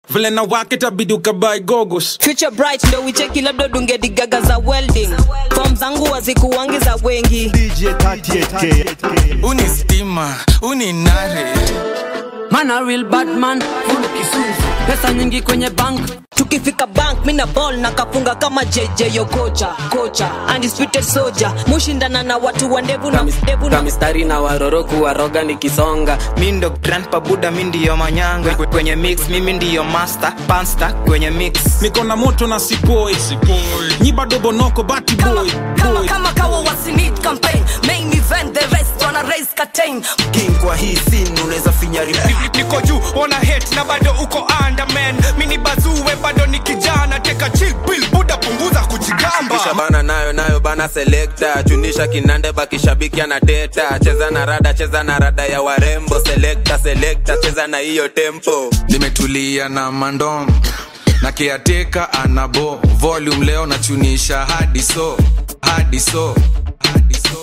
vile na wake tabidi ukabai gogos future bright ndo wicheki labda dunge digaga za welding fom zangu wazikuwangi za wengi uni stima uni nare Man a real bad man, full kisunzi, pesa nyingi kwenye bank. tukifika bank mina ball na kafunga kama jj yo kocha kocha undisputed soldier mushindana na watu wa ndevu na ndevu na Kamistari na waroro kuwaroga nikisonga. mi ndo grandpa buda mi ndiyo manyanga Kwe- kwenye mix mimi ndiyo master pansta kwenye mix niko na moto na sipoi nyi bado bonoko bati boy kama boy kama kawa wasinid campaign main event the rest wana raise curtain king kwa hii sin unaweza finya repeat niko juu ona hate na bado uko underman mini bazuwe bado ni kijana teka chill pill buda punguza kujigamba kisha bana nayo nayo bana selekta chunisha kinande bakishabiki anateta cheza na rada cheza na rada ya warembo selekta selekta cheza na hiyo tempo nimetulia na mandom na kiateka anabo volume leo nachunisha hadi so hadi so hadi so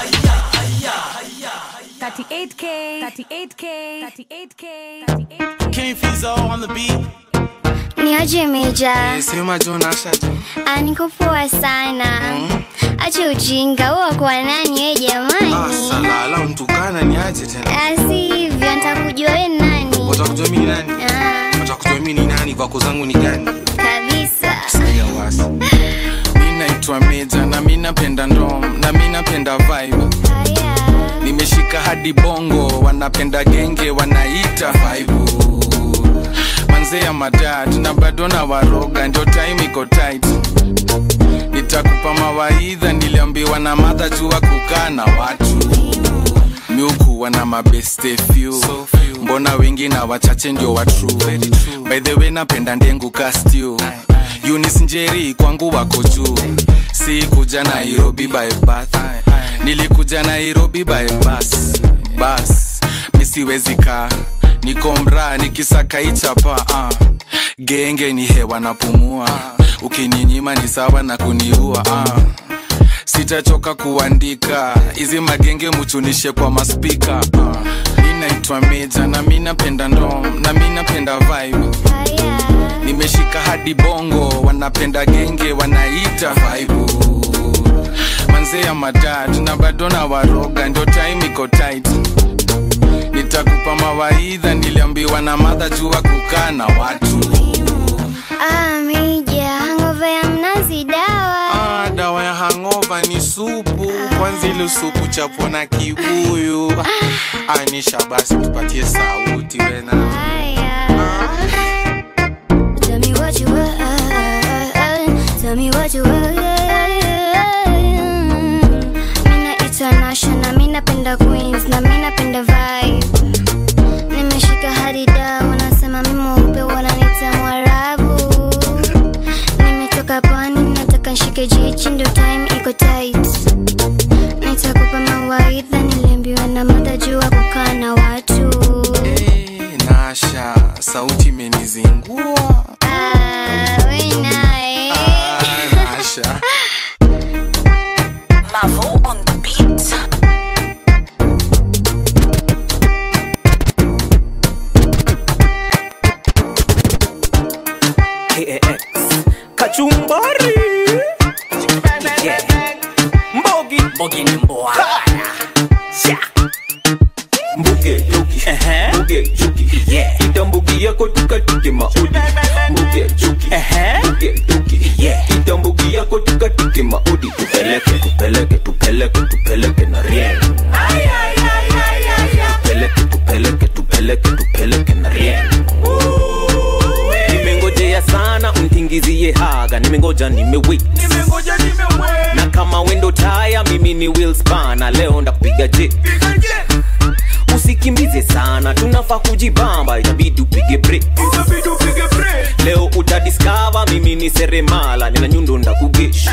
38K, 38K, 38K, 38K. King Fizo on the beat Niaje Meja, sema jonasha Ah, niko poa sana. Acha ujinga huo kwa nani we jamani? salala mtukana ni aje tena Ah, si hivyo, nitakujua we nani? watakujua mimi ni nani Ah, watakujua mimi ni nani kwako zangu ni gani kabisa. Sikia wasi mi naitwa meja na mi napenda ndom na mi napenda vibe Haya. nimeshika hadi bongo wanapenda genge wanaita vaibu manze ya madad na bado na waroga ndio time iko tight nitakupa mawaidha niliambiwa na madha jua kukaa na watu miukuwa na mabeste few mbona wengi na wachache ndio wa true by the way napenda ndengu kastiu Eunice njeri kwangu wako juu si kuja nairobi by bath nilikuja nairobi by bus bus misiwezi kaa niko mraa nikisaka ichapa uh. genge ni hewa napumua ukininyima ni sawa na kuniua uh sitachoka kuandika hizi magenge muchunishe kwa maspika uh. mi naitwa meja na mi napenda ndom na mi napenda vibe Haya. nimeshika hadi bongo wanapenda genge wanaita vaibu manze ya madad na bado na waroga ndio time iko tight nitakupa mawaidha niliambiwa na madha jua kukaa na watu Ah, Meja, hangover ya mnazi dawa. ah, dawa ya hangova ni supu kwanza ile supu chapo na kibuyu anisha basi tupatie sauti wena Haya. Tell me what you want. Tell me what you want. Mina international, mi napenda queens na mi napenda vibe. Nimeshika hadi da, wanasema mi mweupe, wananiita mwarabu. Nimetoka pwani, nataka nshike jiji, ndio time iko tight. Nitakupa mawaidha, niliambiwa na madha jua kukaa na watu. hey, nasha sauti imenizingua Ah, we naye. ah, nasha Mavo on the beat KAX kachumbari Yeah. mbogi mbogi ni mboa mbuge chuki mbuge chuki ita mbugi yako tukatike maudi mbuge chuki mbuge chuki ita mbugi yako tukatike maudi tupeleke tupeleke tupeleke tupeleke na rieng tupeleke tupeleke tupeleke tupeleke na rieng nimengojea sana mtingizie haga nimengoja nimewit na kama wendo taya mimi ni wilspana leo ndakupiga je usikimbize sana tunafaa kujibamba itabidi upige break leo utadiskava mimi ni seremala nina nyundo ndakugesh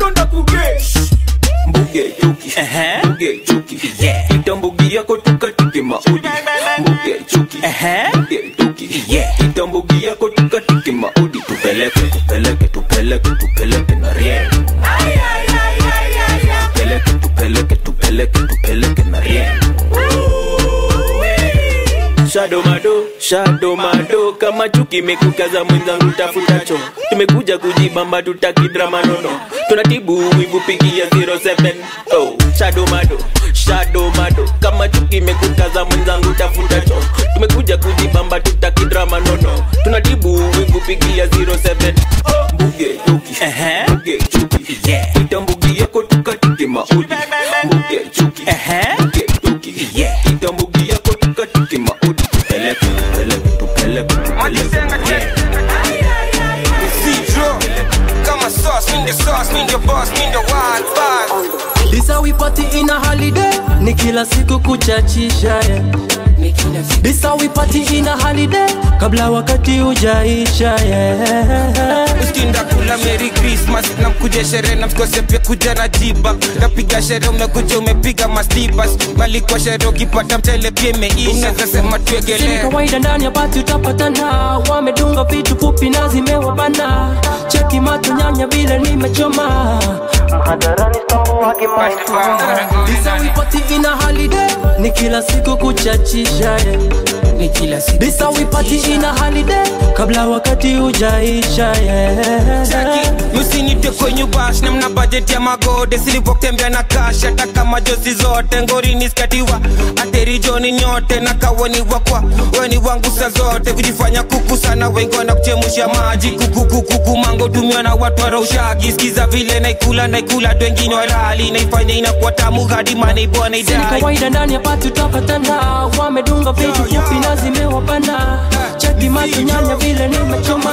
mbuge chuki mbuge chuki ita mbugi yako tukatike maudi mbuge chuki mbuge chuki ita mbugi yako tukatike maudi tupeleke tupeleke tupeleke tupeleke na rieng tupeleke tupeleke tupeleke tupeleke na rieng Shado mado, shado mado kama chuki imekukaza mwenzangu tafuta cho tumekuja kujibamba tutaki drama nono tunatibu wivu pigia 07 oh, shado mado shado mado kama chuki imekukaza mwenzangu tafuta cho tumekuja kujibamba tutaki drama nono tunatibu wivu pigia 07 oh, mbuge chuki mbuge chuki itambugi yako tukatike maudi mbuge chuki mbuge chuki itambugi yako tukatike maudi tupeleke tupeleke tupeleke tupeleke Kama sauce, mean the sauce, mean the boss, mean the wild boss. This how we party in a holiday ni kila siku kuchachisha yeah. This how we party in a holiday kabla wakati ujaisha yeah. Uskinda kula Merry Christmas na mkuje sherehe na msikose pia kuja na jiba napiga sherehe umekuja umepiga mastibas bali kwa sherehe ukipata mchele pia imeisha unaweza sema Sini tuegelee kawaida ndani ya bati utapatana wamedunga vitu fupi na zimewabana cheki macho nyanya vile nimechoma This how we party in a holiday ni kila siku kuchachisha yeah. ni kila siku This how we party in a holiday kabla wakati ujaisha yeah. msinite kwenye bash na mna budget ya magode silivotembea na cash hata kama jozi zote ngorini skatiwa aterijoni nyote na kawoni wakwa weni wangu sa zote kujifanya kuku sana wengi wana kuchemusha maji kukukukuku mango tumiwa na watu waraushagi skiza vile naikula naikula tu wengine walali naifanya inakuwa tamu hadi manaibona Sini idai kawaida ndani ya bati utapatana wamedunga vitu fupi na zimewabana cheki macho nyanya vile nimechoma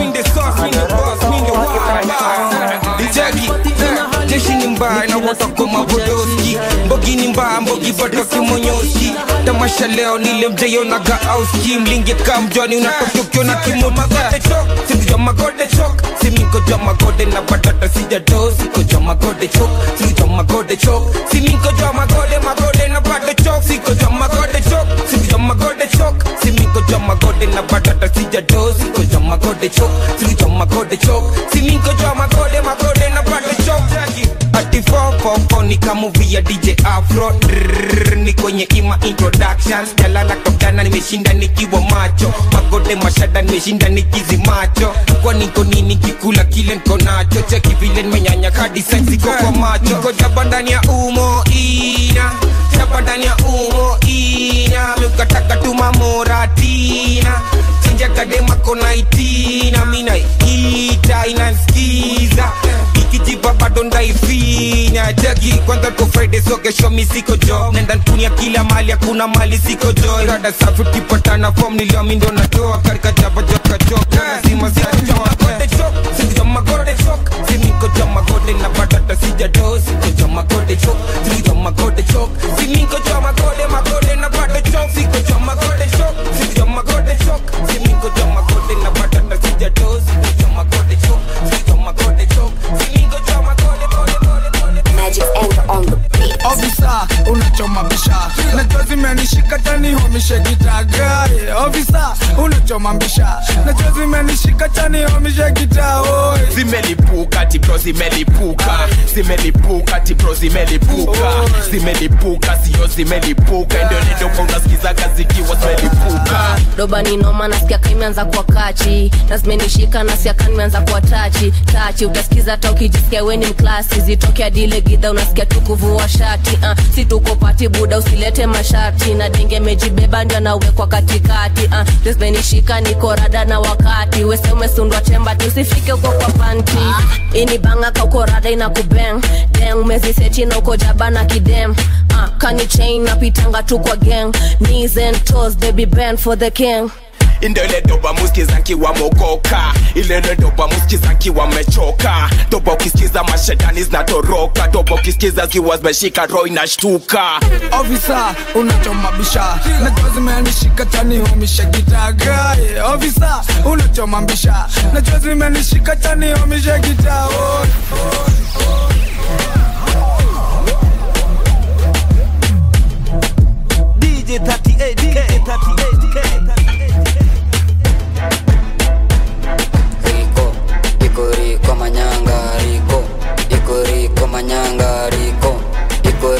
jeshi ni mbaya na watako mabodoski mbogi ni mbaya mbogi bodoki monyoski tamasha leo nile mjeyo na gaauski mlinge kamjwani unatokokyo na kimomagode chok sikujwa magode chok simiko jwa magode na batata sijado siko jwa magode chok sikujwa magode chok simiko jwa magode magode na bado chok siko jwa magode chok sikujwa magode chok simiko jwa magode na batata sijado siko jwa magode chok sikujwa magode chok simiko jwa magode magode na bado chok ati fofofo ni kamuvi ya dj afro Drrrr, ni kwenye ima introduction jalala tokana nimeshinda nikiwa macho magode mashada nimeshinda nikizi macho kwa niko nini kikula kile niko nacho cheki vile nimenyanya kadi sexy kwa macho niko jaba ndani ya umo ina jaba ndani ya umo ina mikataka tuma moratina chinja kadema kona itina mina ita inanskiza ikijipa bado ndaifinya jagi kwanza ko friday so kesho mi siko jo nenda nkunia kila mali hakuna mali siko jo rada safi tukipatana fom niliomi ndo natoa karika jaba joka joka lazima sikuja magode chok simiko ja magode na batata sijado siko ja magode chok sikuja magode chok simiko ja magode magode na bado chok siko ja magode chok sikuja magode chok simiko ja magode na batata sijado siko ja magode chok sikuja magode chok simiko ja magode gode gode gode Magic anger on the beat. ofisa unachoma bisha najua zimenishika tani homishe gitaga ofisa unachoma mbisha najua zimenishika tani homishe gita oi zimelipuka tipro zimelipuka zimelipuka tipro zimelipuka zimelipuka sio zimelipuka ndio nidoka unasikizaga zikiwa zimelipuka doba ni noma nasikia ka imeanza kuwa kachi na zimenishika nasikia ka nimeanza kuwa tachi tachi utasikiza hata ukijisikia weni mklasi zitokea dile gidha unasikia tu kuvua shati uh, si tuko pati buda usilete masharti na denge mejibeba ndio anawekwa katikati uh, ndio zimenishika niko rada na wakati wese umesundwa chemba tusifike uko kwa panti ini banga ka uko rada ina kubeng deng umeziseti na uko jaba na kidem uh, kani chain napitanga tu kwa gang knees and toes baby bend for the king ndio ile doba muskiza nkiwa mogoka ile ile doba muskiza nkiwa mechoka doba ukisikiza mashetani zinatoroka doba ukisikiza zikiwa zimeshika roho inashtuka ofisa unachoma bisha najua zimenishika tani homishe gitaga ofisa unachoma mbisha najua zimenishika tani homishe gita oi DJ 38K, 38K. Rico, iko Rico manyanga Rico, iko Rico manyanga Rico, iko Rico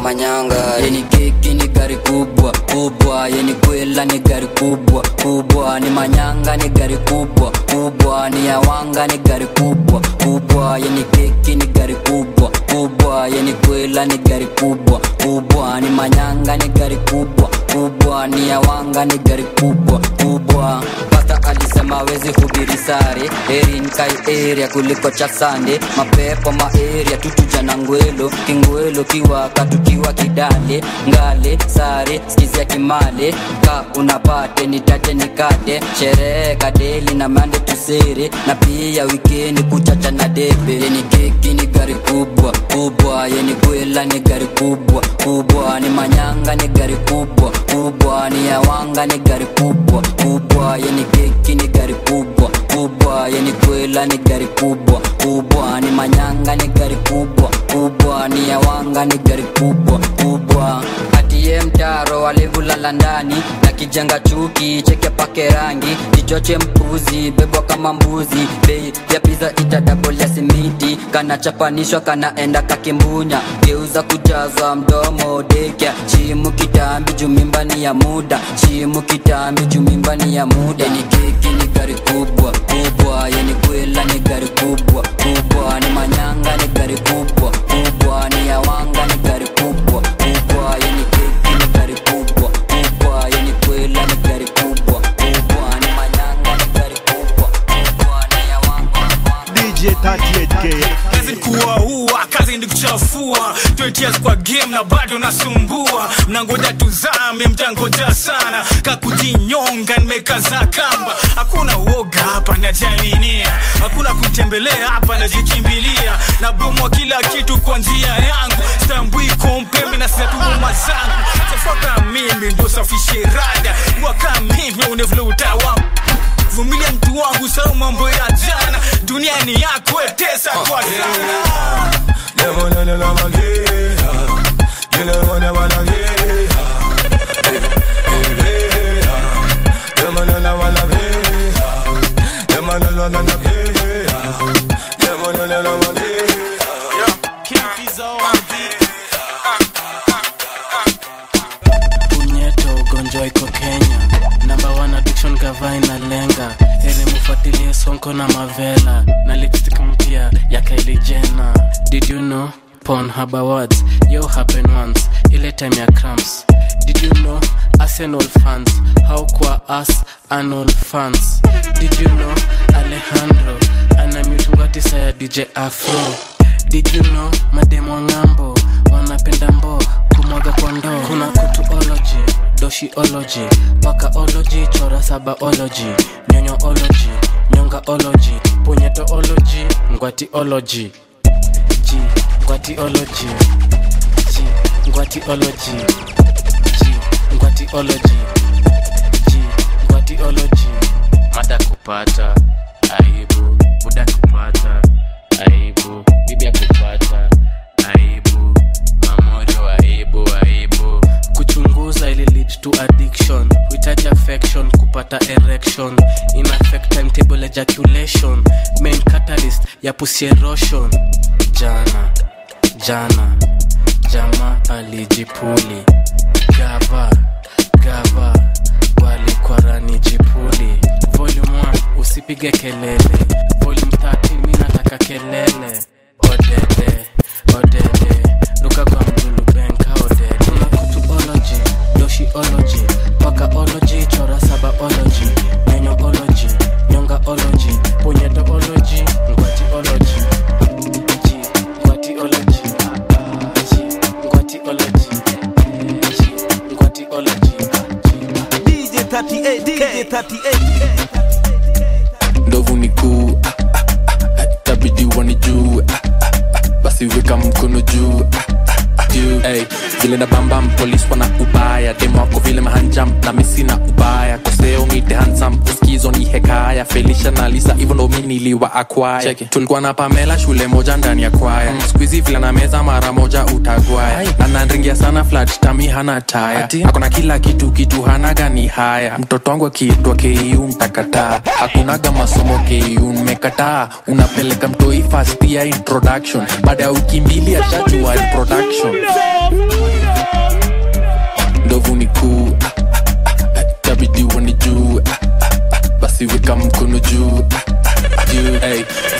manyanga yeni keki ni gari kubwa kubwa yeni kwela ni gari kubwa kubwa ni manyanga ni gari kubwa kubwa ni yawanga ni gari kubwa kubwa yeni keki ni gari kubwa kubwa yeni kwela ni gari kubwa kubwa ni manyanga ni gari kubwa kubwa ni yawanga ni gari kubwa kubwa pasta alisema wezi hubiri sare heri nkai area kuliko chasande mapepo maeria tutuja na ngwelo kingwelo kiwaka tukiwa kidale ngale sare skizia kimale ka unapate nitate nikate sherehe kadeli na mande tusere na pia wikendi kuchacha na debe yeni keki ni gari kubwa kubwa yeni kwela ni gari kubwa kubwa ni manyanga ni gari kubwa kubwa ni yawanga ni gari kubwa kubwa yeni keki ni gari kubwa kubwa yeni kwela ni gari kubwa kubwa ni manyanga ni gari kubwa kubwa ni yawanga ni gari kubwa kubwa atie mtaro alivulala ndani na kijenga chuki cheke pake rangi kichoche mpuzi bebwa kama mbuzi bei ya piza itadabolia simiti kanachapanishwa kanaenda kakimbunya geuza kujaza mdomo dekya chimu kitambi jumimbani ya muda chimu kitambi jumimbani ya muda ni keki ni gari kubwa kubwa yani kwela ni gari kubwa kubwa ni manyanga ni gari kubwa kubwa ni yawanga ni gari kubwa kubwa yani keki ni gari kubwa kubwa yani kwela ni gari kubwa kubwa ni manyanga ni gari kubwa kubwa ni yawanga DJ 38K kazi ni kuwaua kazi ni kuchafua 20 years kwa game na bado nasumbua mnangoja tuzame mtangoja sana kakujinyonga nimekaza kamba hakuna uoga hapa najaminia hakuna kutembelea hapa najikimbilia na bomwa kila kitu kwa njia yangu stambui kompembe na siatuma zangu safaka mimi ndo safishe rada waka mimi unevuluta wangu vumilia mtu wangu sau mambo ya jana dunia ni yako etesa kwa sana punyeto ugonjwa iko kenya namba one addiction gava inalenga heri mufuatilie sonko na mavela na lipstick mpya ya Kylie Jenner did you know Pornhub awards yo happen once ile time ya cramps did you know arsenal fans how kwa us anal fans did you know alejandro anamitunga tisa ya dj afro did you know mademo wa ng'ambo wanapenda mbo kumwaga kwa ndoo kuna kutuology doshiology pakaology chora sabaology nyonyoology nyongaology punyetoology ngwatiology ji ngwatiology ji ngwatiology ji ngwatiology ji ngwatiology mada kupata aibu buda kupata aibu bibi kupata aibu mamorio aibu aibu kuchunguza ili lead to addiction kuhitaji affection kupata erection in affect timetable ejaculation main catalyst ya pussy erosion jana jana jama alijipuli gava gava walikwarani jipuli volume 1 usipige kelele volume 13 mi nataka kelele odede odede luka kwa mdulu benka odede kuna kutuology doshiology pakaology chora sabaology nyonyoology nyongaology punyetoology ngwatiology ji ngwatiology ji ngwatiology ji ngwatiology DJ 38 DJ 38 ndovu ni kuu ah, ah, ah, ah, itabidi wanijue ah, ah, ah, basi weka mkono juu ah, ah, ah, juu. Hey, vile na bambam polis wana ubaya demo wako vile mahanjam na misi na ubaya koseo mite hansam uskizo ni hekaya felisha na lisa hivyo ndo mi niliwa akwaya tulikuwa na pamela shule moja ndani ya kwaya mm. skuizi vile na meza mara moja utagwaya na nanringia sana flat tami hana taya akona kila kitu kitu hanaga ni haya mtoto wangu akiitwa ku mtakataa hakunaga masomo ku mmekataa unapeleka mtoi fast ya introduction baada ya wiki mbili ashajua production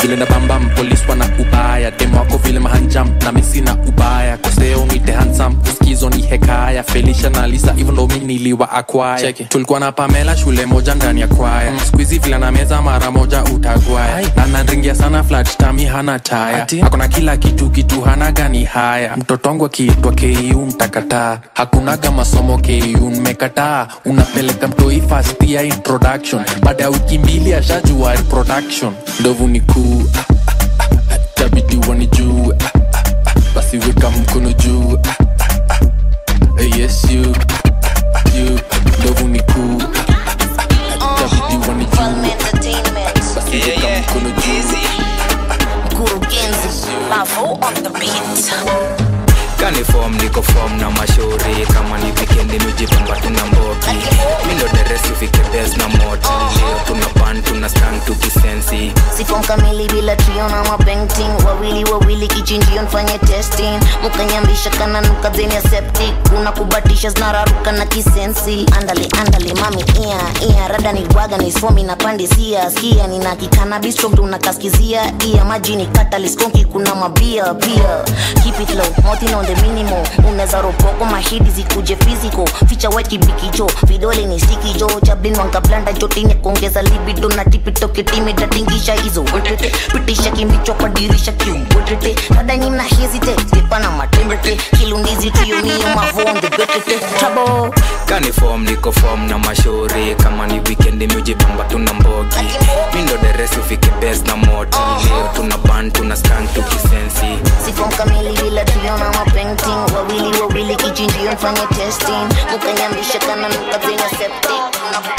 vile na bambam polis wana ubaya demo wako vile mahanjam na misi na ubaya koseo nite hansam uskizo ni hekaya felisha na lisa hivyo ndo mi niliwa akwaya Cheki. tulikuwa na pamela shule moja ndani ya kwaya mm. skuizi vile na meza mara moja utagwaya na nanringia sana flat tami hana taya akona kila kitu kitu hana gani haya mtoto wangu akiitwa ku mtakataa hakunaga masomo ku mmekataa unapeleka mtoi fast ya introduction baada ya wiki mbili ashajua production ndovu ni kuu ah, ah, ah, tabidi wanijuu ah, ah, ah, basi weka mkono juu ah, ah, ah, eh, yes you you ndovu ni kuu tabidi wanijuu basi weka mkono juu Kurugenzi, Lavo on the beat. kanifom niko fom na mashauri kama ni wikendi mijipamba tuna mbogi mindo deresi ufike bes na moti leo tuna pan tuna stang tukisensi sifom kamili bila trio na mapainting wawili wawili kichinjio nfanye testing mukanyambisha kana nuka zeni ya septic kuna kubatisha zinararuka na kisensi andale andale mami ia ia rada ni waga ni somi na pandisia skia nina kikana bistro tuna kaskizia ia maji ni kataliskonki kuna mabia pia keep it low motin on the minimum unaweza ropoko mahidi zikuje physical ficha white kibikijo vidole ni stiki jo chablin wangablanda jotine kuongeza libido na tipito kitime tatingisha hizo wetete pitisha kimbicho kwa dirisha kiwetete rada nyina hesitate tepa na matembete kilundizi tuyumio mavonde betete trouble kanifom niko fom na mashauri kama ni wikendi mijipamba tuna mbogi mindo deresi ufike bes na moti leo tuna pan tuna stang tukisensi sifom kamili bila trio na mapainting wawili wawili kichinjio nfanye testing mukanyambisha kana nuka zenya septic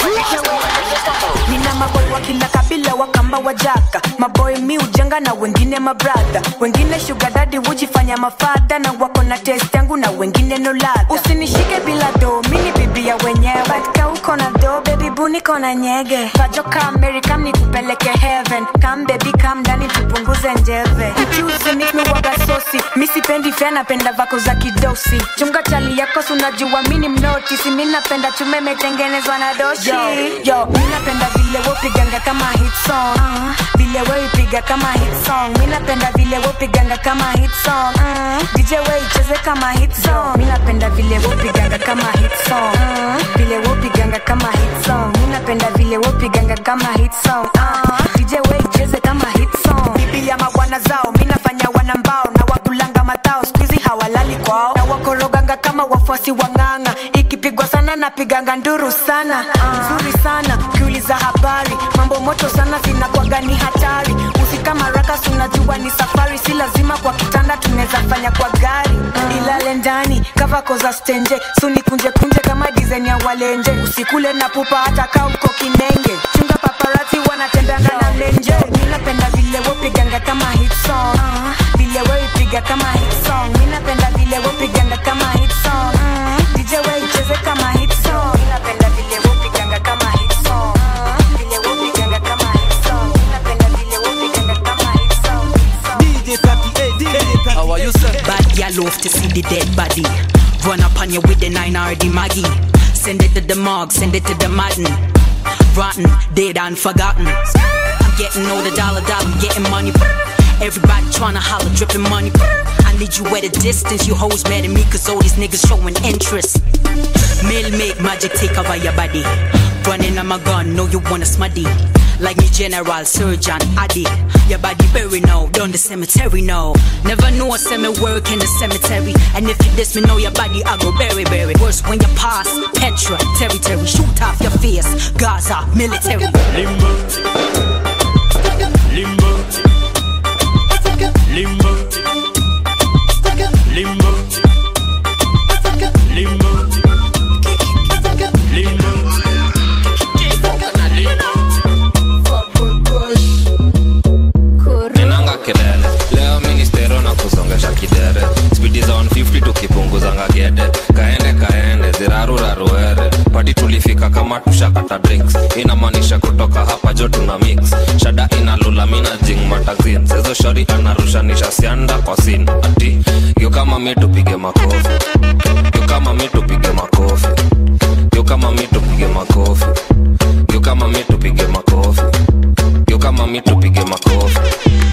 nina maboy wa kila kabila wakamba wajaka maboy mi ujenga na wengine mabradha wengine shugadadi hujifanya mafadha na wako na test yangu na wengine no ladha usinishike bila do mini bibi ya wenyewe batka uko na do baby buniko na nyege vajoka amerika nikupeleke heaven kam baby kam ndani tupunguze njeve usinikmiwaga sosi misipendi fya napenda vako za kidosi chunga chali yako sunajua mini mnotisi mi napenda chume imetengenezwa na doshi yo, yo mi napenda vile wopiganga kama hit song uh, vile weipiga kama hit song mi napenda vile wopiganga kama hit song uh, dj weicheze kama hit song mi napenda vile wopiganga kama hit song uh, vile wopiganga kama hit song mi napenda vile wopiganga kama hit song uh, dj weicheze kama hit song bibi ya mabwana zao mi nafanya wana mbao na wakulanga matao skuizi hawalali kwao na wakoroganga kama wafuasi wang'anga ikipigwa sana napiganga nduru sana nzuri sana ukiuliza habari mambo moto sana zinakwaga ni hatari usika marakas unajua ni safari si lazima kwa kitanda tunaweza fanya kwa gari ilale ndani kavako za stenje suni kunje kunje kama dizaini ya walenje usikule na pupa hata kaa uko kinenge chunga paparati wanatembanga na menje mi napenda vile wopiganga kama hit song vile weipiga kama hit song mi napenda vile wopiganga kama hit song dj weicheze kama hit song mi napenda vile wopiganga kama hit song vile wopiganga kama hit song mi napenda vile wopiganga kama hit song DJ 38, DJ 38. How are you, sir? Bad girl love to see the dead body. Run up on you with the 9 RD Maggie. Send it to the morgue, send it to the madden. Rotten, dead and forgotten. I'm getting all the dollar dollar, I'm getting money. Everybody tryna holler, dripping money. I need you at a distance, you hoes mad at me, cause all these niggas showing interest. Mill make magic take over your body. Running on my gun, know you wanna smuddy. Like me, General Surgeon Addy. Your body bury now, down the cemetery now. Never know a semi work in the cemetery. And if you diss me, know your body, I go bury, bury. Worse when you pass Petra, territory. Shoot off your face, Gaza, military. Limbo. Limbo. Limbo. Limbo. Limbo. Limbo. nenanga kelele leo ministero na kusongesha kidere spidi za 150 tukipunguzanga gede kaende kaende ziraruraruere padi tulifika kama tushakata drinks inamaanisha kutoka hapa jo tuna mix shada inalula mina jing matazin sezo shori anarushanisha sianda kwa sin ati yo kama mi tupige makofi yo kama mi tupige makofi yo kama mi tupige makofi yo kama mi tupige makofi yo kama mi tupige makofi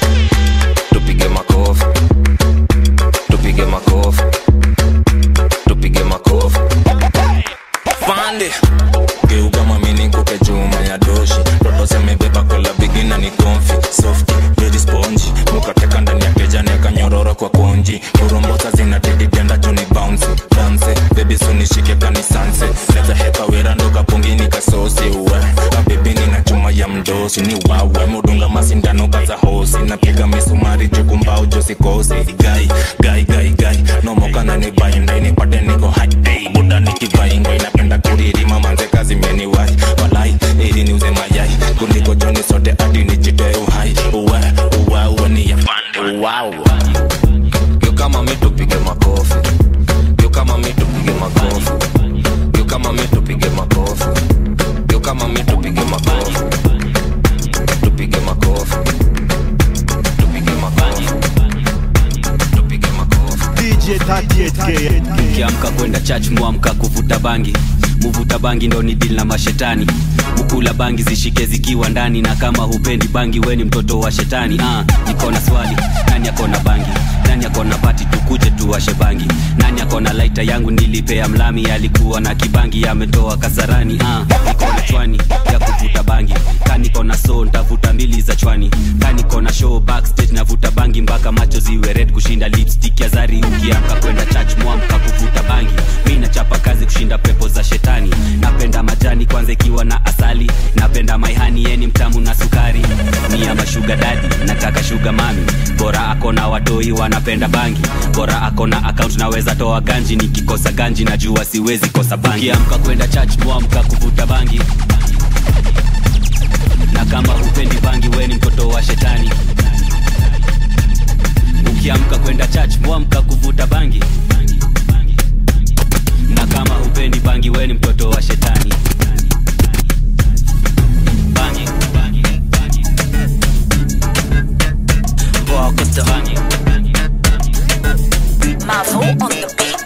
weni wawe mudunga masindano kaza hosi napiga misumari jukumbao josikosi gai gai gai gai nomokana ni bainda inipate niko hai hey, buda nikivainga inapenda kuririma manze kazi meniwai walai ili niuze mayai kuliko joni sote ati nijitoe uhai uwe uwe uwe ni yafande wow. yo kama mi tupige makofi yo kama mi tupige makofi yo kama mi tupige makofi yo kama mi tupige makofi tupige makofi tupige makofi tupige makofi DJ 38K. ukiamka kwenda church mwamka kuvuta bangi muvuta bangi ndo ni dil na mashetani mukula bangi zishike zikiwa ndani na kama hupendi bangi weni mtoto wa shetani ah, niko na swali nani akona bangi nani akona pati tukuje tuwashe bangi nani akona laita yangu nilipea mlami alikuwa na kibangi ametoa kasarani ah, niko na chwani ya kuvuta bangi kaniko na so ntavuta mbili za chwani kaniko na show backstage navuta bangi mpaka macho ziwe red kushinda lipstick ya zari ukiamka kwenda church mwamka kuvuta bangi mi nachapa kazi kushinda pepo za shetani napenda majani kwanza ikiwa na asali napenda maihani yeni mtamu na sukari ni ama shuga dadi nataka shuga mami bora akona watoi wanapenda bangi bora akona akaunt naweza toa ganji nikikosa ganji najua siwezi kosa bangi ukiamka kwenda church mwamka kuvuta bangi na kama hupendi bangi weni mtoto wa shetani ukiamka kwenda church mwamka kuvuta bangi na kama hupendi bangi weni mtoto wa shetani bangi bangi Mavo on the beat.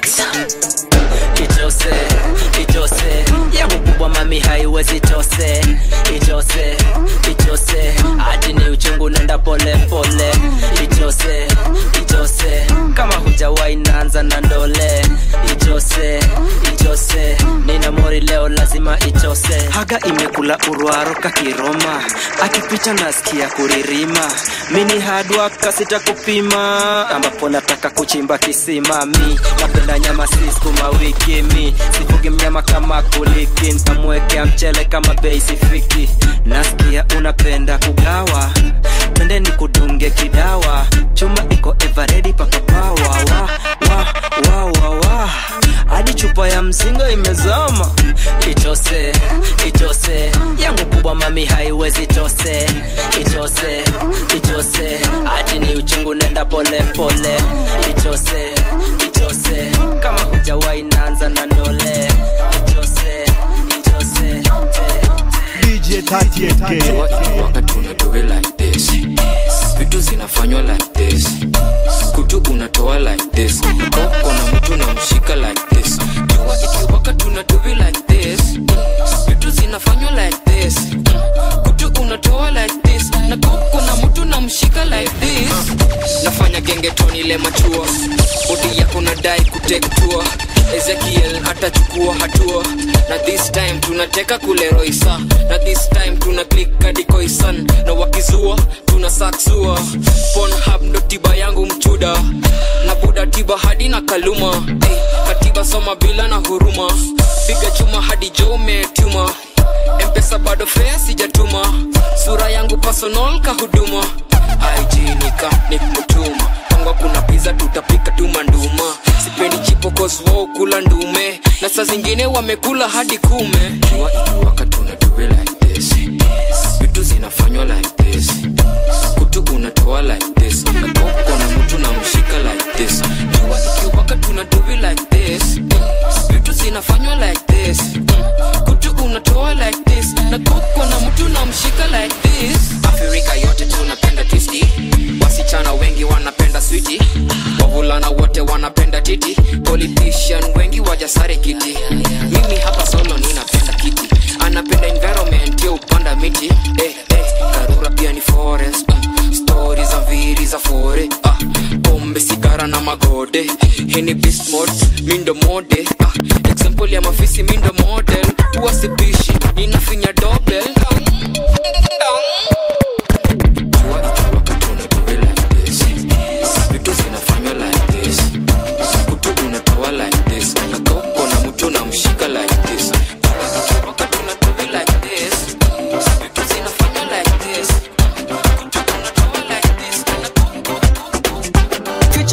Itose, itose, yangu kubwa mami haiwezi tose. Itose, itose, hadi ni uchungu nenda pole pole. Itose, itose, kama hujawahi naanza na ndole. Itose, itose, nina mori leo lazima itose. Haga imekula urwaro kakiroma, akipita nasikia kuririma. Mini hadwa kasita kupima, ambapo nataka kuchimba kisima. Mi napenda nyama siskuma wiki mi sifugi mnyama kama kuliki, ntamwekea mchele kama bei sifiki. Nasikia unapenda kugawa, twende ni kudunge kidawa, chuma iko everready papapawa wa wa wa wa wa hadi chupa ya mzinga imezama. Itose, itose, yangu kubwa mami haiwezi tose. Itose, itose, hadi ni uchungu nenda pole pole. Itose, itose, kama hujawahi naanza na ndole. Itose, itose, DJ 38K. wakati unatoe like this vitu zinafanywa like this kutu unatoa like this koko na mtu namshika like this jua iki wakati unatoe like this vitu zinafanywa like this kutu unatoa like this na koko na mtu namshika like this nafanya gengetoni ile machua bodi yako nadai kutektua ezekiel atachukua hatua na this time tunateka kule roisa na this time tuna click hadi koisan na wakizua tuna saksua ponhab ndo tiba yangu mchuda na buda tiba hadi na kaluma hey, katiba soma bila na huruma piga chuma hadi jo umetuma mpesa bado fea sijatuma sura yangu personal kahuduma aijinika nikmutuma pangwa kuna piza tutapika tuma nduma sipendi chipo koswo kula ndume na saa zingine wamekula hadi kume jua ikiwaka tunatue like this vitu zinafanywa like this kutu unatoa like this nakoko na mtu namshika like this jua ikiwaka tunatue like this vitu zinafanywa like this kutu unatoa like this nakoko na mtu namshika like this afrika yote tunapenda twisti wasichana wengi wanapenda switi wavulana wote wanapenda titi politician wengi wajasare kiti mimi hapa solo ninapenda kiti anapenda environment ya upanda miti eh, eh, karura pia ni forest mm, stori za viri za fore ah, pombe sigara na magode hini bismod mindo mode ah, example ya mafisi mindo model huwasibishi ninafinya dobel vitu zinafanywa like this kutu unatoa like this nakoko na mtu namshika like this wakati unatoa like this vitu zinafanywa like this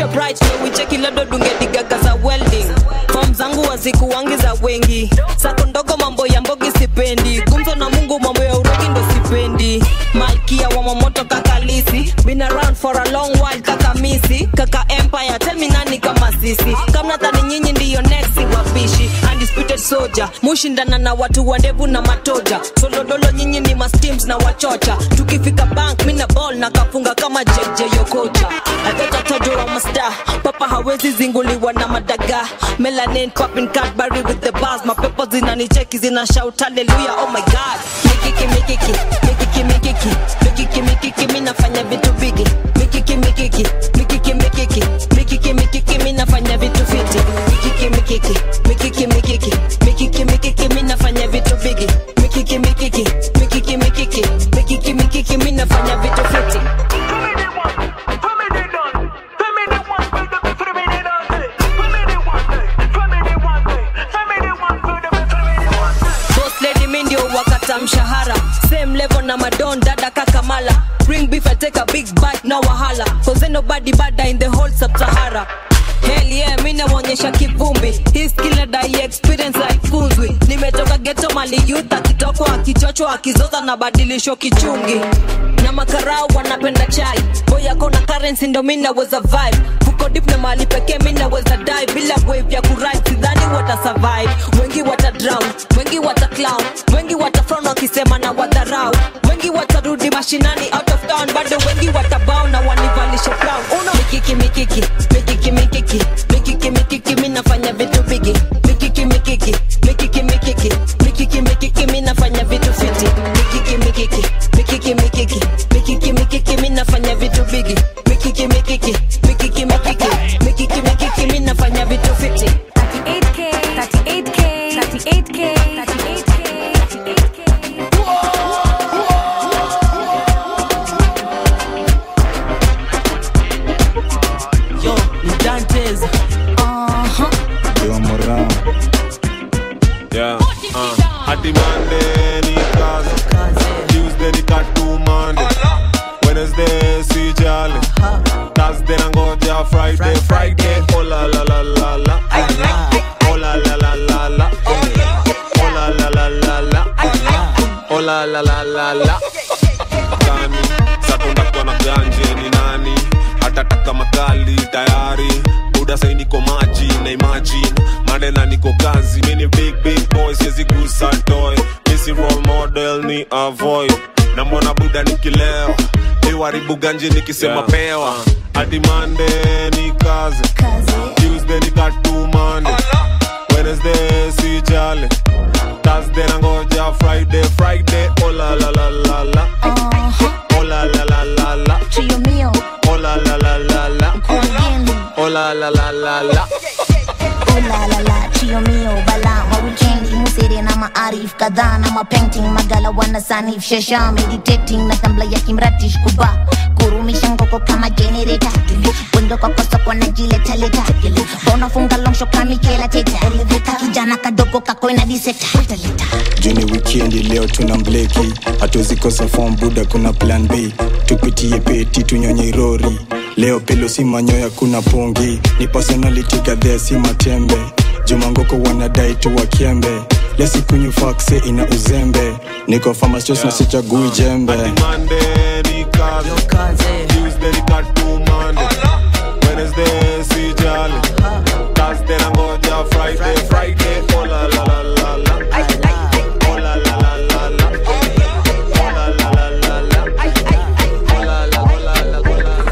future bright no wicheki lodo dungedigaga za welding fom zangu wazikuwangi za wengi sako ndogo mambo ya mbogi sipendi gumzo na mungu mambo ya urogi ndo sipendi malkia wa mamoto kakalisi been around for a long while kaka misi kaka empire tell me nani kama sisi kamnadhani nyinyi ndiyo next wapishi undisputed soldier mushindana na watu wa ndevu na matoja solodolo nyinyi ni masteams na wachocha tukifika bank mina ball na kafunga kama jj yokocha atatatajwa wa masta papa hawezi zinguliwa na madaga melanin popping cadbury with the bars mapepo zinanicheki zina shout hallelujah oh my god mikiki mikiki mikiki mikiki mikiki mikiki mi nafanya vitu bigi mikiki mikiki mikiki mikiki mikiki mikiki mi nafanya vitu fiti mikiki mikiki mikiki mikiki mikiki mikiki mi nafanya vitu bigi mikiki mikiki mikiki mikiki mikiki mikiki mi nafanya vitu fiti boss lady mi ndio wakata mshahara same level na madon dada kakamala bring beef I take a big bite na wahala cause ain't nobody bada in the whole sub-sahara Hell yeah, mi naonyesha kivumbi hii skill na dai experience haifunzwi nimetoka geto mali youth akitokwa akichochwa akizoza na badilisho kichungi na makarau wanapenda chai boy ako na currency ndo mi naweza vibe fuko dip na mali pekee mi naweza die bila wave ya kuride sidhani wata survive wengi wata drown wengi wata clown wengi wata frown wakisema na wadharau wengi watarudi mashinani out of town bado wengi watabao na wanivalishe crown uno mikiki mikiki mikiki mikiki mikiki mikiki mi nafanya vitu bigi mikiki mikiki mikiki mikiki mikiki mikiki mi nafanya vitu fiti mikiki mikiki mikiki mikiki mikiki mikiki mi nafanya vitu bigi mikiki mikiki mikiki mikiki mikiki mikiki mi nafanya vitu fiti 38k 38k 38k 38k Yo, ni Dantes. Yo, Moran. Yeah, uh, hadi Monday ni kazi, Tuesday ni katu Monday, Wednesday si jali, Thursday nangoja Friday, Friday oh la la la la la, oh la la la la la, oh la la la la la, oh la la la la la. Gani sakunda kwa na ganje ni nani? Atataka makali tayari buda sai niko maji na imagine manena niko kazi mini big big boy siwezi gusa toy misi role model ni avoid na mbona buda nikilewa iwaribu ganje nikisema Yeah. pewa hadi Monday ni kazi Tuesday ni katu Monday Wednesday si jale Thursday nangoja Friday Friday oh la la la la la oh la la la la la Trio mio, oh la la la la la again. oh la la la la la Oh la la la, trio mio, bala wa weekendi Musere na maarif kadhaa na mapainting Magala wana sanif shesha meditating Na tambla ya kimratish kuba Kurumisha ngoko kama generator Wendo kwa kosa kwa najileta leta Bona funga long shot kama Michaela Teta Kijana kadogo kako ina diseta juni wikendi leo tuna mbleki hatuzikosa form buda kuna plan b tupitie peti tunyonye irori leo pelo si manyoya kuna pongi ni personality gadhea si matembe jumangoko wanadai tu wakiembe lesikunywa fakse ina uzembe niko famastos na sichagui jembe Monday ni kazi Tuesday ni katu Monday Wednesday si jale Thursday nangoja Friday Friday oh la la la la la oh la la la la la oh la la la la la oh la la la la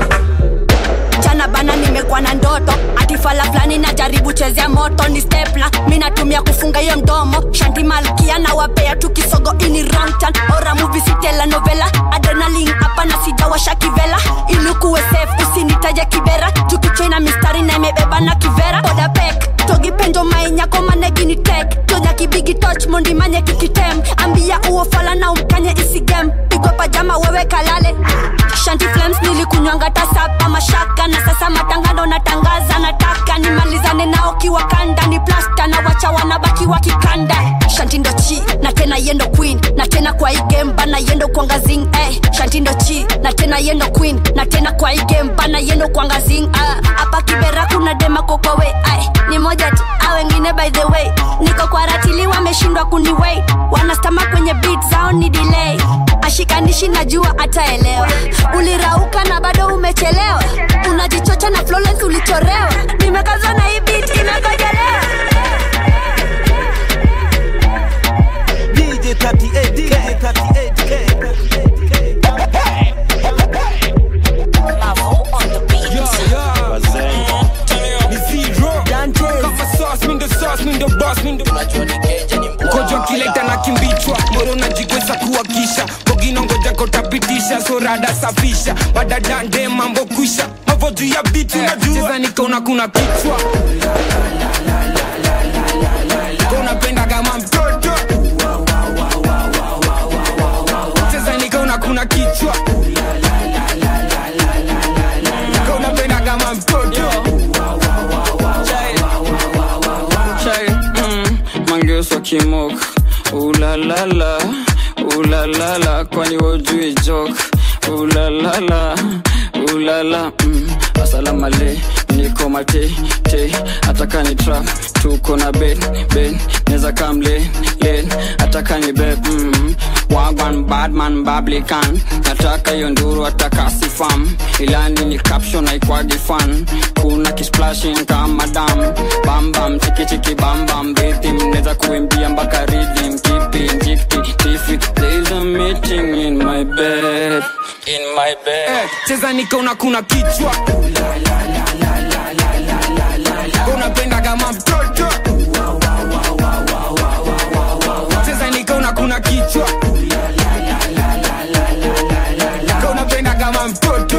la jana bana nimekuwa na ndoto atifala fulani najaribu chezea moto ni stepla mi natumia kufunga hiyo mdomo shanti malkia na wapea tu kisogo ini rangtan ora muvi sitela novela adrenalin hapa na sijawasha kivela ili kuwe safe usinitaje kibera tukichoina mistari na imebeba na kivera oda pek togi penjo mainyako manegini tek tonya kibigi toch mondi manye kikitem ambia uofala na umkanye isigem pigwa pajama wewe kalale shanti flames nilikunywanga tasapa mashaka na sasa matangano natangaza nataka nimalizane nao kiwakanda ni plasta na wacha wanabaki wakikanda shanti ndo chi na tena yendo queen na tena kwa hii game bana yendo kuangazing eh. shanti ndo chi na tena na yendo queen na tena kwa hii game bana yendo kwangazing hapa uh, kibera kuna dema kokowe ai ni moja tu a wengine by the way niko kwa ratili wameshindwa kuniwei wanastama kwenye beat zao ni delay ashikanishi najua ataelewa ulirauka na bado umechelewa unajichocha na florence ulichorewa nimekaza na hii beat imekojelewa DJ 38, DJ 38K. kojo kileta na kimbichwa moro najigweza kuwakisha bogino ngoja kotapitisha sorada safisha badadande mambo kwisha mavo juu ya bitu najua nikaona kuna kichwa konapenda kama mtoto sasa nikaona kuna kichwa konapenda kama mtoto Chai, mm, mangeuswa kimok ulalala ulalala kwani wojui jok ulalala ulala mm, asalamale niko mate te ataka ni trap tuko na ben ben neza kam len len ataka ni beb mm, wagwan badman bablikan nataka hiyo nduru ataka sifam ilani ni caption aikwagi fan kuna kisplashing kama dam bambam chikichiki bambam rhythm neza kuimbia mpaka rhythm kipi njikti tifi there's a meeting in my bed in my bed Eh, cheza nikaona kuna kichwa unapenda kama mtoto cheza nikaona kuna kichwa unapenda kama mtoto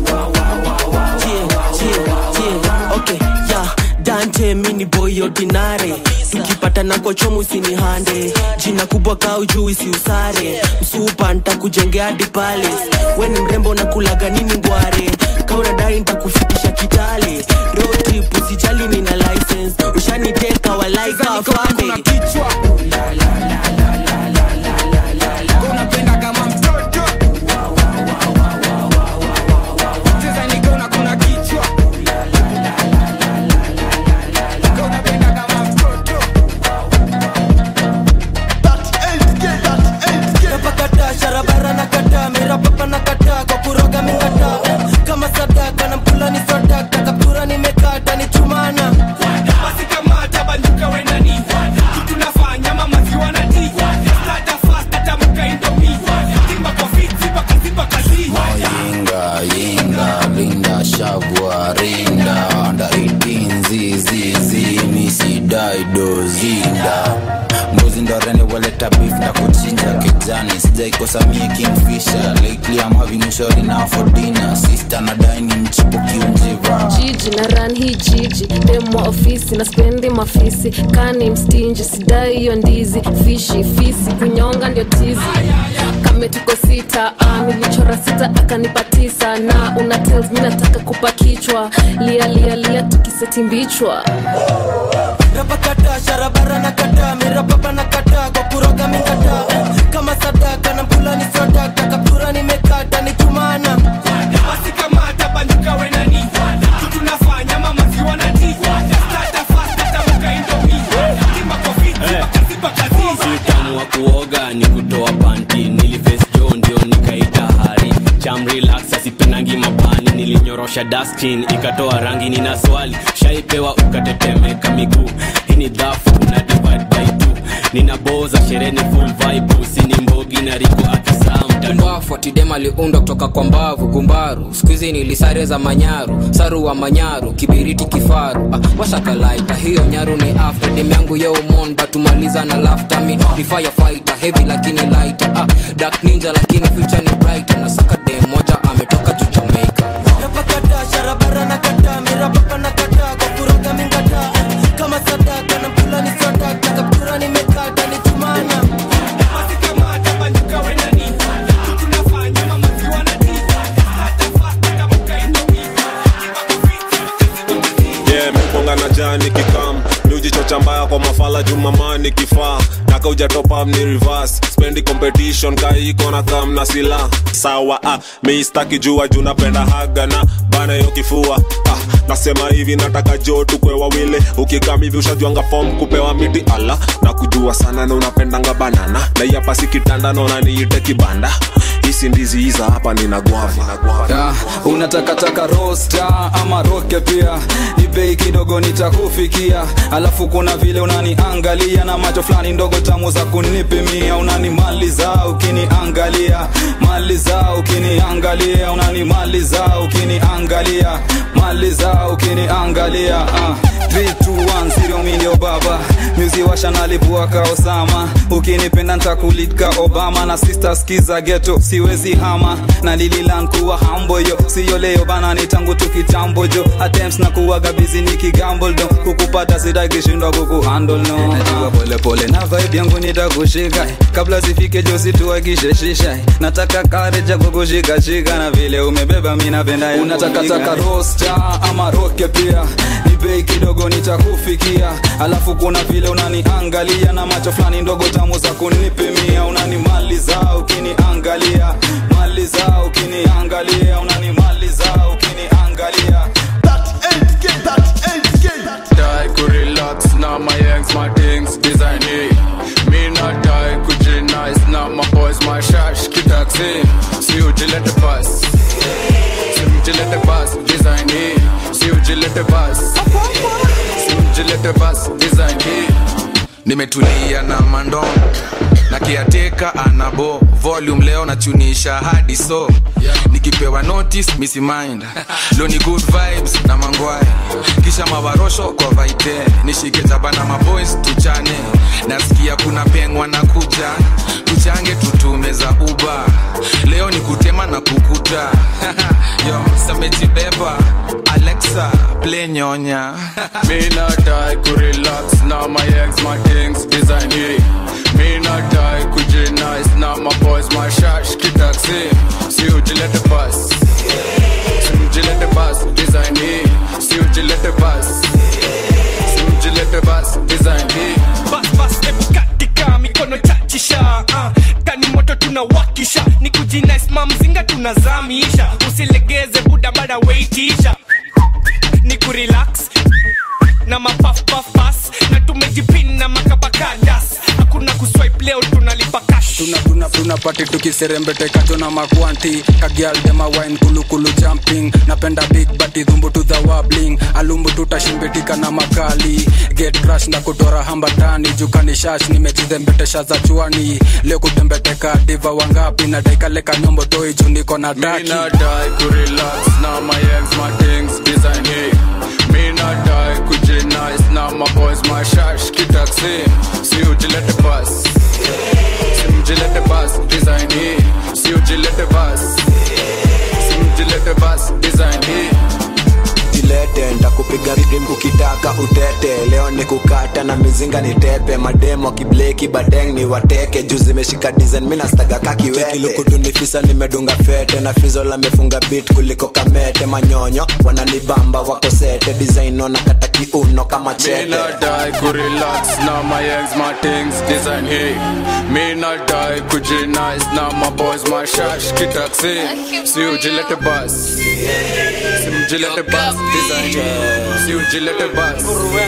okay yeah dante mini boy ordinare tukipatana kwa chomu sinihande jina kubwa ka ujui si usare msupa ntakujengea hadi pale we ni mrembo na kulaga nini ngware kaunadai ntakufikisha kitale road trip usijali nina license ushaniteka walaika afande unapenda kama mtoto cheza nikaona kuna kichwa unapenda kama mtoto napakata sharabara na kata mirapapa na kata kwa kuroga mingata kama sadaka na mpula ni sadaka kaptura nimekata ni chumana basi kama atabanduka wenani kitu nafanya mama ziwa na ti stata fast atamuka indomi timba kwa fit zipa kazi pa kazi yinga yinga linda shavwa rinda anda 18 zizizi misidaido zinda mbuzi ndo rene waleta beef na kuchinja kijani sijaikosa mie kingfisher lately I'm having a shorty now for dinner sister na dine mchipo kiunjiva jiji na ran hii jiji demwa ofisi na spendi mafisi kani mstinji sidai hiyo ndizi fishi fisi kunyonga ndio tizi kame tuko sita ah, nilichora sita akanipa tisa na una tells mi nataka kupa kichwa lia lia lia tukisetimbichwa napakata sharabara na kata mirapapa na kata kwa kuroga mingata kama sadaka na mpula ni sadaka kaptura nimekata ni chumana basi kama atabanduka wenani kitu nafanya mama ziwa na ti stata fast atamuka indomi timba kwa fit zipa kazi pa kazi utamu wa kuoga ni kutoa panti nilives jo ndio nikaita hari cham relax asipenangi mapani nilinyorosha dustin ikatoa rangi nina swali shaipewa ukatetemeka miguu hii ni dhafu na divide by two ninaboza shereni full vibe usini mbogi na riko akisamta mbafu atidem aliundwa kutoka kwa mbavu gumbaru skuizi nilisare za manyaru saru wa manyaru kibiriti kifaru ah, washakalaita hiyo nyaru ni after dem yangu yeumon tumaliza na laftami ni firefighter heavy lakini lighter ah, dark ninja lakini future ni brighter na saka dem moja ametoka tu jamaica napakata sharabara na kata mirapapa na kata kwa kuroga mingata kama sadaka na mpula ni sadaka kaptura nimekata ni chumana basi kama atabanduka wenani kitu nafanya mama ziwa na ti stata fast atamuka indomi yeah, mibonga na jani kikam niujichocha mbaya kwa mafala jumamani kifaa na naka ujatopam ni reverse spendi competition kaiko na kam na sila sawa ah, miistaki jua juu napenda haga na bana yo kifua ah, nasema hivi nataka jo tukwe wawili ukikam hivi ushajuanga fom kupewa miti ala na kujua sana na unapendanga banana na hii hapa si kitanda naona niite kibanda hisi ndizi hiza hapa nina gwava Ya, unatakataka rosta ama roke pia ibei kidogo nitakufikia alafu kuna vile unaniangalia na macho fulani ndogo tamu za kunipimia unanimaliza ukiniangalia maliza ukiniangalia unanimaliza ukiniangalia maliza ukiniangalia uh. 3210 milio baba myuzi washanalipua ka osama ukinipenda ntakulika obama na sister skiza geto siwezi hama na lililan kuwa hamboyo siyo leo bana ni tangu tukitambo jo attempts na kuwaga bizi ni kigamboldo kukupata sitakishindwa kukuhandle no najua polepole na vibe yangu nitakushika kabla zifike jo situakisheshisha nataka kareja kukushikashika na vile umebeba mi napenda unatakataka rosta ama roke pia ni bei kidogo nitakufikia alafu kuna vile unaniangalia na macho fulani ndogo tamu za kunipimia unanimaliza ukiniangalia maliza ukiniangalia unanimaliza ukiniangalia Die could relax, now my yanks, my things, design it. Me not die, could you nice, now my boys, my shash, kitaxi. See you let the bus. See you let the bus, design it. See you let the bus. See you let the bus, design it. nimetulia na mandom na kiateka anabo volume leo nachunisha hadi so nikipewa notice misi mind lo ni good vibes na mangwai kisha mawarosho kwa vaite nishike tabana maboys tuchane nasikia kuna pengwa na kuja tuchange tutume za uba leo ni kutema na kukuta yo samejibeba alexa play nyonya Me not die, could relax, now my ex, my things, design it. Me not die, could you nice, now my boys, my shash, kitaxi. See you let the bus. See you let the bus, design it. See you let the bus. See you let the bus, design it. bas bas ebu katika mikono chachisha uh, kani moto tunawakisha ni kujinaisma mzinga tunazamisha usilegeze buda bada weitisha ni kurelax na mapafpafas na tumejipina makabakadas hakuna kuswipe leo tunalipa cash tuna tuna tuna pati tukiserembeteka jona makwanti kagial dema wine kulukulu jumping napenda big bati dhumbu to the wobbling alumbu tutashimbitika na makali get crash na kutora hambatani jukani shash nimejidhembetesha za chuani leo kutembeteka diva wangapi na daikaleka nyombo toi juu niko na Me daki not die, could relax, now my ex, my things, design it. Me not die, could you nice, now my boys, my shash, kitaxi. See you let the bus. See you let the bus, design it. See you let the bus. See you let the bus, design it. jilete ntakupiga rim ukitaka utete leo ni kukata na mizinga ni tepe mademo kibleki badeng ni wateke juu zimeshika design mi nastaga kakiwetelukudunifisa nimedunga fete na fizo lamefunga bit kuliko kamete manyonyo wananibamba wako sete design wanakata kiuno kama Me chete not die, could relax, now my ex, my things, design it. Me not die, could you nice, now my boys, my shash, kitaxi. See you let the bus. See you let the bus, design it. See you let the bus.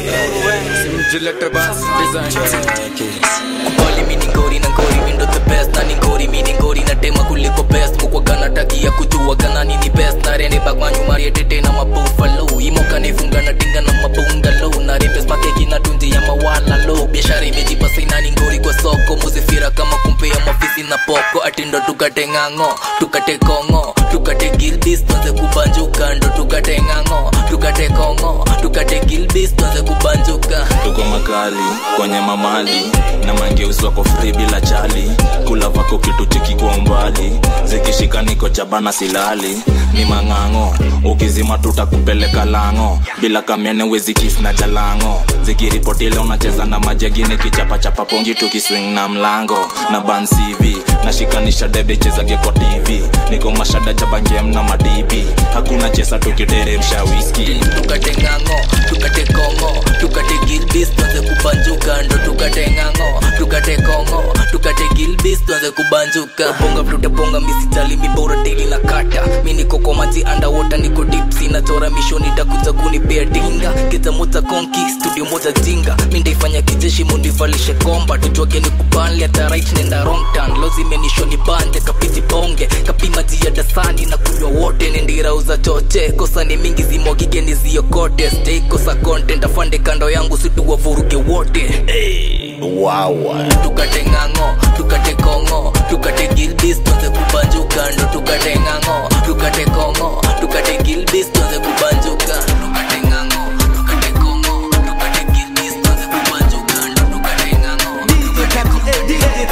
See you let the bus, design it. kubali mi ni ngori na ngori mi ndo the best na ni ngori mi ni ngori na tema kuliko best kukwagana takia kujua gana nini best na rene bagmanyumarietete na mabuffalo imoka nifunga na dinga na mabungalo na rembes pakeki na tunzi ya mawala lo biashara imejipasa inani ngori kwa soko muzifira kama kumpea mafisi na poko atindo tukate ng'ang'o tukate kongo tukate gilbis tuanze kubanjuka ndo tukate ng'ang'o tukate kongo tukate gilbis tuanze kubanjuka tuko makali kwenye mamali na mangeusi wako free bila chali kula vako kitu chiki kwa umbali zikishika niko chabana silali ni mang'ang'o ukizima tutakupeleka lango bila kamene wezi kis na jalango zikiripotile unacheza na majagine kichapachapa pongi tukiswing na mlango na bansivi nashikanisha debe chezage kwa tv niko mashada chapangem na madibi hakuna chesa tukiteremsha wiski tukate ng'ang'o tukate kongo tukate gilbis tuanze kubanjuka ndo tukate ng'ang'o tukate kongo tukate gilbis tuanze kubanjuka bonga flute bonga misitali mibora deli na kata mi niko kwa maji underwater niko dipsi nachora mishoni takuja kunipea dinga keza moja konki studio moja jinga mi ndaifanya kijeshi munivalishe komba tujuake ni kubanli hata right nenda wrong turn lozimenishoni bande kapiti bonge kapima jia dasani na kunywa wote nendirauza choche kosa ni mingi zimwagike niziokote stay kosa content afande kando yangu situwavuruge wote hey. wow. tukate ng'ang'o tukate kongo tukate gilbis tuanze kubanjuka ndo tukate ng'ang'o tukate kongo tukate gilbis tuanze kubanjuka tukate ng'ang'o tukate kongo tukate gilbis tuanze kubanjuka ndo tukate ng'ang'o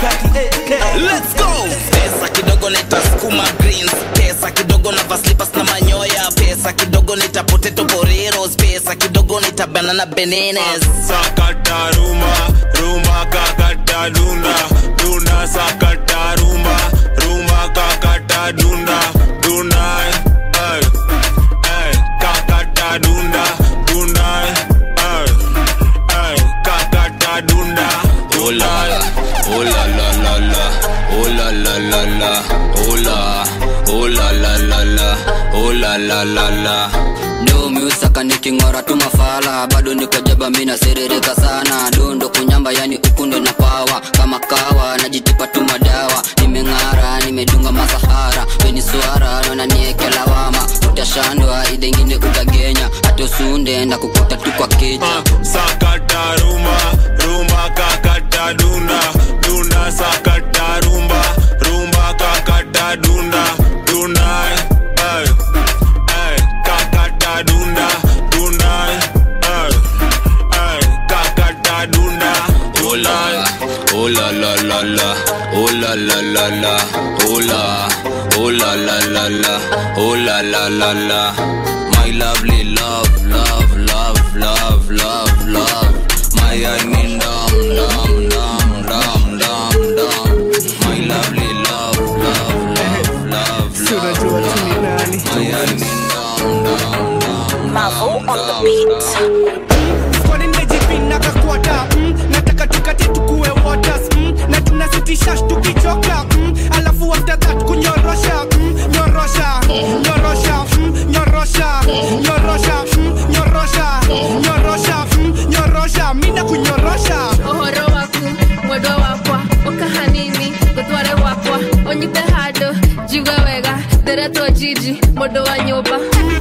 Let's go! Pesa kidogo nita skuma greens, pesa kidogo na vaslipas na manyoya, pesa kidogo nita potato boreros, pesa kidogo nita banana bananas. sakata rumba rumba kakata dunda dunda sakata rumba rumba kakata dunda dunda ay, ay, kakata dunda dunda ay, ay, kakata dunda Oh la la, oh la la la la, oh la la la la, oh la, oh la la la la, oh la la la la. do miusaka niking'ora tu mafala bado niko jaba mina serereka sana dondo kunyamba yani ukunde na pawa kama kawa najitipa tu madawa nimeng'ara nimedunga masahara weni swara naona nieke lawama utashandwa idengine utagenya hata usunde na kukuta tu kwa keja sakata rumba rumba kakata dunda dunda sakata rumba rumba kakata dunda dunda ay, ay, kakata dunda dunda ay, ay, kakata dunda Oh la, oh la la la la, oh la la la la, oh la, oh la la la la, oh la la la la. My lovely love, love, love, love, love, love. My I mean dum dum dum dum dum dum. My lovely love, love, love, love, love, love. My I mean dum dum dum. Mavo on the beat. kwani nimejipina kakwata mm, nataka tukate tukue waters mm, na tunasitisha tukichoka mm, alafu after that kunyorosha mm, nyorosha nyorosha mm, nyorosha nyorosha mm, nyorosha nyorosha mm, nyorosha mina kunyorosha ohoro waku mwendo wakwa ũkahanini gũtware wakwa ũnyite handũ njigue wega nderetwo jiji mũndũ wa nyũmba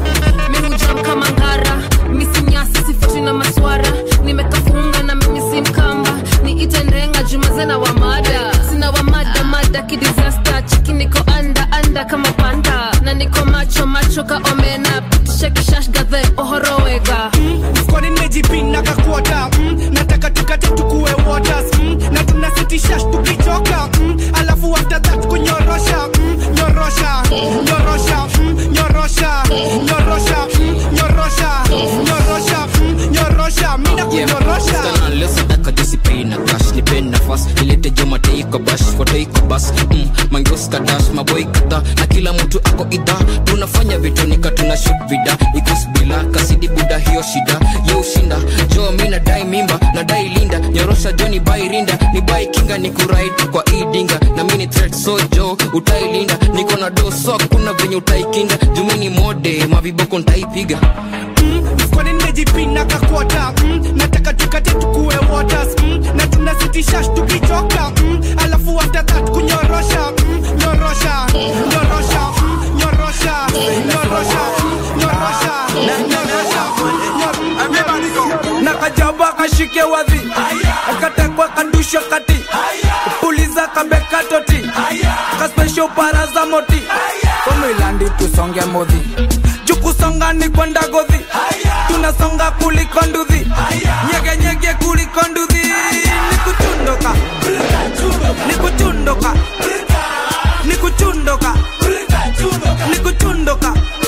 mihujam kama ngara misinyasi sifuti na maswara nimekafunga na mimi si mkamba niite ndenga jumazena wa mada sina wa mada mada kidisasta chiki niko anda anda kama panda na niko macho macho ka omena pitisha kishash gadhe ohoro wega kwani nimejipina kakwata mm, nataka tukate tukue waters mm, na tunasitisha tukichoka mm, alafu after that kunyorosha mm, nyorosha nyorosha mm, nyorosha nyorosha mm, nyorosha nyorosha mm, nyorosha mina kunyorosha lesadaka disipina kash nipen nafas ilete jomateiko bash fotoiko bas mm, mangeoskadash maboi kadha na kila mtu ako idha tunafanya vitonika tuna shuk vida ikusbila kasidi buda hiyo shida ye ushinda jo mi nadai mimba nadai linda nyorosha jo ni bai rinda ni bai kinga ni kurait kwa idinga na mini threat so jo utailinda niko na do so kuna venye utaikinda jumini mode maviboko ntaipiga kwani nimejipina kakwata mm, nataka tukate tukue waters mm, na tunasitisha tukichoka mm, alafu after that kunyorosha mm, nyorosha nyorosha mm, nyorosha nyorosha mm, nyorosha na kajaba kashike wadhi akatekwa kandusha kati puliza kabekatoti kaspesho para za moti komilandi tusonge modhi jukusonga ni kwenda godhi tunasonga kuliko nduthi nyegenyege kuliko nduthi nikuchundoka nikuchundoka nikuchundoka nikuchundoka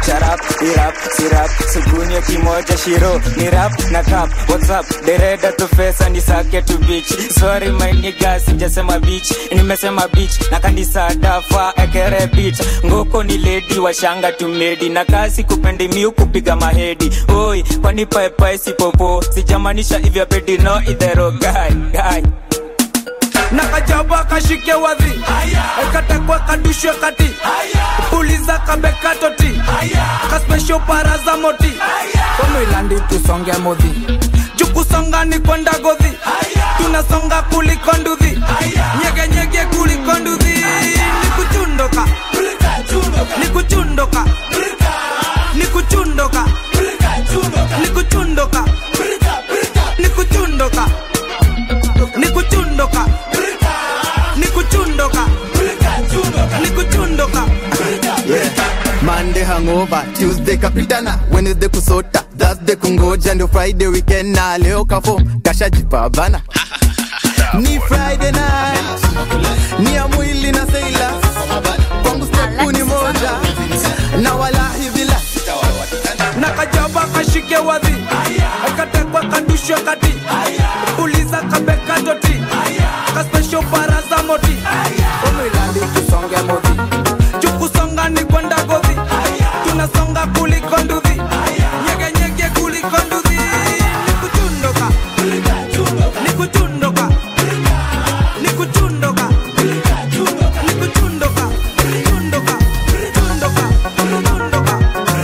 charap irap sirap sugunye kimoja shiro ni rap na kap whatsapp dereda tu fesa ni sake tu beach sorry my nigga sijasema beach nimesema beach na kanisa dafa ekere beach ngoko ni lady wa shanga tumedi na kasi kupendi miu kupiga mahedi oi kwani paepae sipopo sijamanisha hivyo pedi no idhero guy guy nakajaba kashike wadhi ekatekwe kadushwe kati puliza kabekatoti kaspesho paraza moti komilandi tusonge modhi jukusonga ni kwenda godhi tunasonga kuliko nduthi nyegenyege kuliko nduthi ni kuchundoka ni kuchundoka ni kuchundoka ni kuchundoka ni kuchundoka ni kuchundoka ni kuchundoka ni kuchundoka Monday hangover, Tuesday kapitana, Wednesday kusota, Thursday kungoja, ndio Friday weekend na leo kafo kashajipa bana. Ni Friday night, ni ya mwili na seila, kwangu stepu ni moja, na walahi bila nakajaba kashike wadhi akatekwa kadushwe kati uliza kabekatoti kaspesho paraza moti omilandi tusonge modhi jukusonga ni kwenda godhi tunasonga kuliko nduthi nyegenyege kuliko nduthi ni kuchundoka ni kuchundoka ni kuchundoka ni kuchundoka chundoka chundoka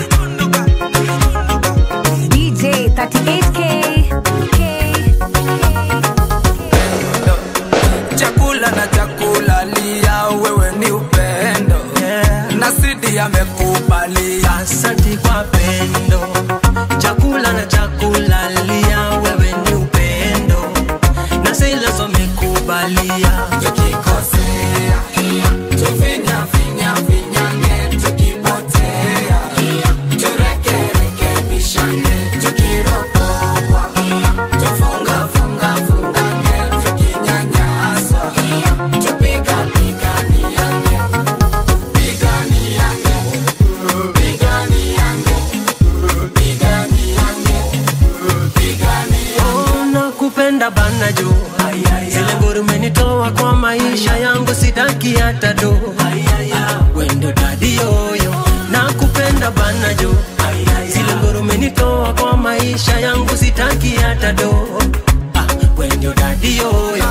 DJ 38K. chakula na chakula lia wewe ni upendo na sidi amekubalia asante kwa pendo chakula na chakula lia wewe ni upendo na silazo mekubalia tukikosea tufinya finya finyange tukipotea turekerekebishane tukiropokwa tufunga funga fungange tukinyanyaswa tupigapiganiange piganiange piganiange piganiange Oh, nakupenda bana jo zile ngori umenitoa kwa maisha yangu sitaki hata do wendo dadi yoyo nakupenda bana jo zile ngori umenitoa kwa maisha yangu sitaki hata do Ah, wendo dadi yoyo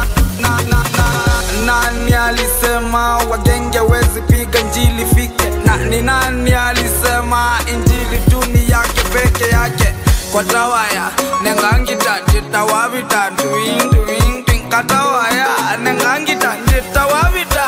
nani alisema wagenge wezi piga njili fike na ni nani alisema injili tuni yake peke yake kwa tawaya nengangita nditawavita nduinduinduinkatawaya nengangita nditawavita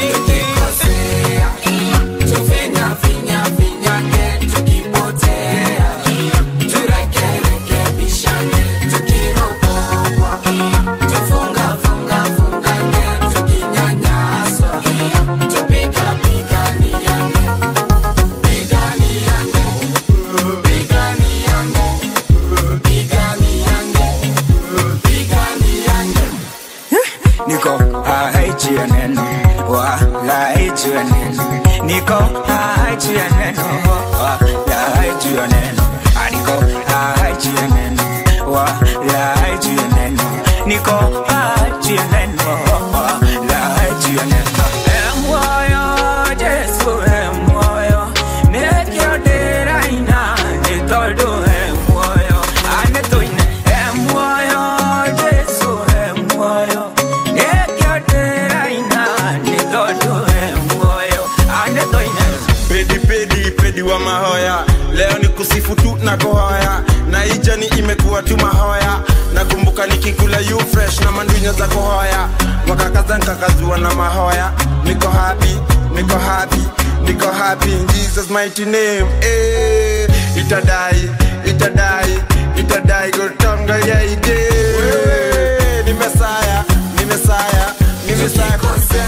niko haichi ya neno wala haichi ya neno niko haichi ya neno wala haichi ya neno Ah, niko haichi ya neno wala haichi ya neno niko haichi ya neno wala haichi ya neno Eh, moyo Yesu eh, moyo nekiodera ina nitodo eh, moyo anetoine eh, moyo Yesu eh, moyo nekiodera ina nitodo eh, moyo anetoine pedi pedi pedi wa mahoya leo ni kusifu tu na kuhoya na ijani imekuwa tu mahoya nakumbuka nikikula you fresh na mandunya za kuhoya wakakaza nkakazua na mahoya niko happy niko happy niko happy in jesus mighty name eh itadai itadai itadai gotonga ya ide wewe ni mesaya ni mesaya ni mesaya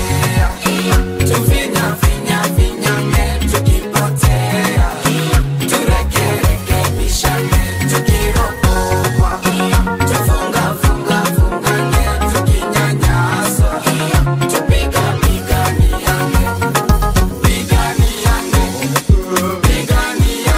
tufinya finya finyange tukipotea turekerekebishane tukiropokwa tufunga funga fungange tukinyanyaswa tupigapiganiange piganiange piganiange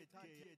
38K.